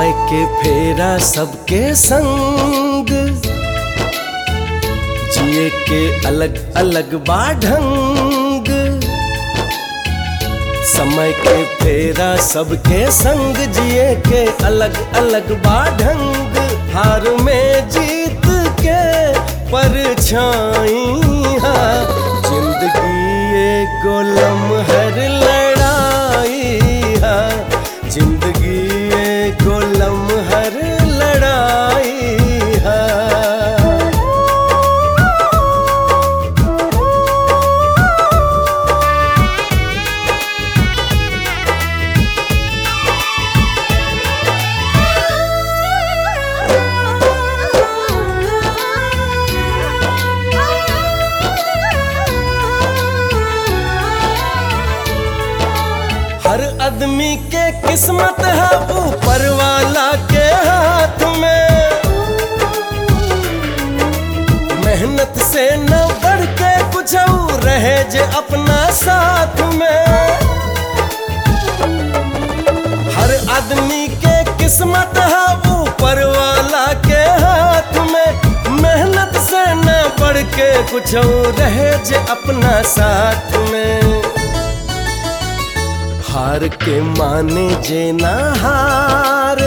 समय के फेरा सबके संग जिए के अलग अलग बाढंग समय के फेरा सबके संग जिए के अलग अलग बाढंग हार में जीत के परछाई जिंदगी एगो लम्हर लड़ाई हा जिंदगी एगो लम्हर लड़ाई हा हर आदमी के किस्मत है ऊपर वाला के हाथ में मेहनत से न बढ़ के कुछ और रहे जे अपना साथ में हर आदमी के किस्मत है ऊपर वाला के हाथ में मेहनत से न बढ़ के कुछ और रहे जे अपना साथ में हार के माने जे ना हार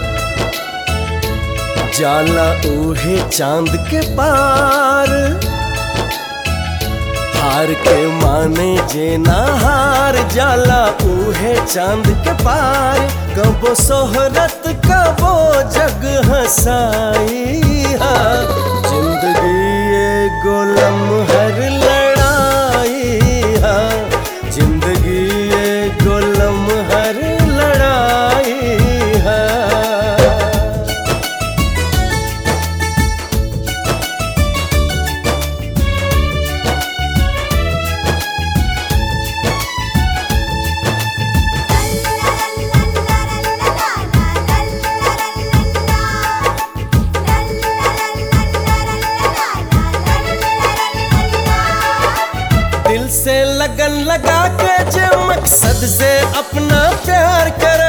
जाला उहे चांद के पार हार के माने जे ना हार जाला उहे चांद के पार कबो सोहरत कबो जग हसाई हा जिंदगी एगो लम्हर लड़ाई हा जिंदगी एगो लम्हर लड़ाई हा दिल से लगन लगा के जे मकसद से अपना प्यार कर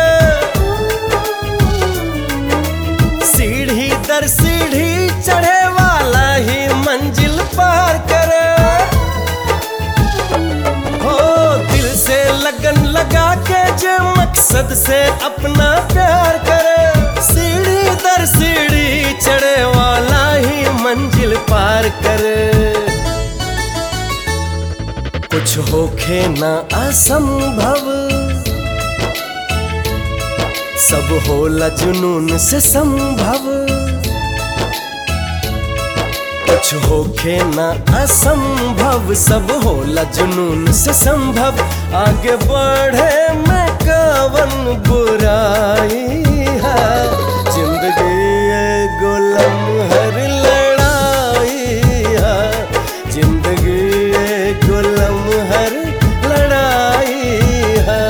सीढ़ी दर सीढ़ी चढ़े वाला ही मंजिल पार कर हो दिल से लगन लगा के जे मकसद से अपना प्यार कर सीढ़ी दर सीढ़ी चढ़े वाला ही मंजिल पार कर कुछ होखे ना असंभव सब होला जुनून से संभव कुछ होखे ना असंभव सब होला जुनून से संभव आगे बढ़े में कवन बुराई है जिंदगी एगो लम्हर लड़ाई है जिंदगी एगो लम्हर लड़ाई है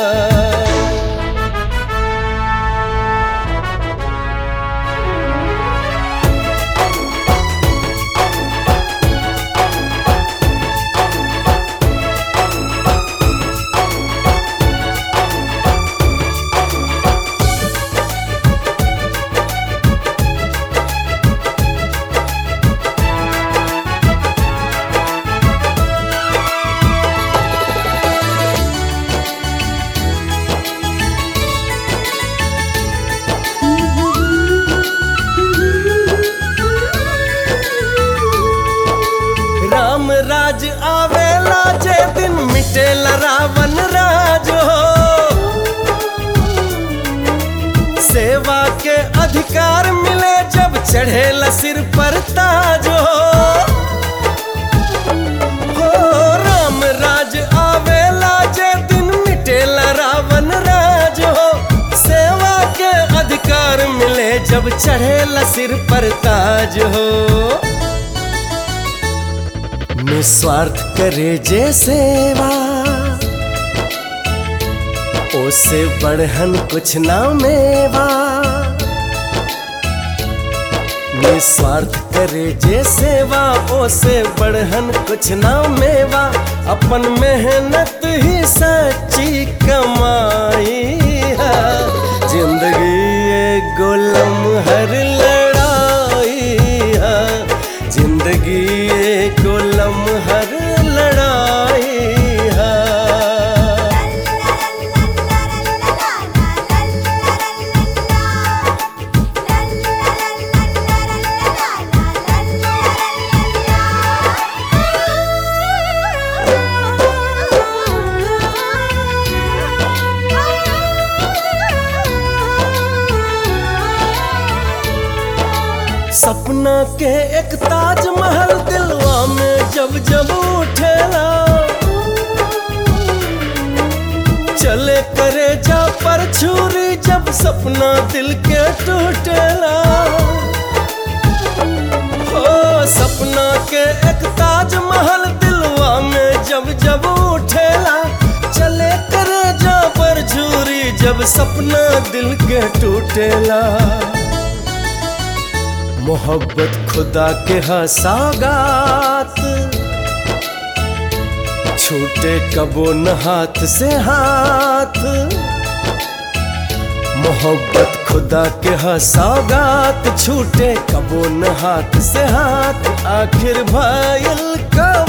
राम राज आवेला जे दिन मिटेला रावण राज हो सेवा के अधिकार मिले जब चढ़ेला सिर पर ताज हो हो राम राज आवेला जे दिन मिटेला रावण राज हो सेवा के अधिकार मिले जब चढ़ेला सिर पर ताज हो निस्वार्थ करे जे सेवा ओसे बढ़हन कुछ ना मेवा निस्वार्थ करे जे सेवा ओसे बढ़हन कुछ ना मेवा अपन मेहनत ही सच्ची कमाई है जिंदगी के एक ताजमहल दिलवा में जब जब उठेला चले करे जा पर छुरी जब सपना दिल के टूटेला हो सपना के एक ताजमहल दिलवा में जब जब उठेला चले करे जा पर छुरी जब सपना दिल के टूटेला मोहब्बत खुदा के हसागात छूटे कबो न हाथ से हाथ मोहब्बत खुदा के हसागात छूटे कबो न हाथ से हाथ आखिर भाईल का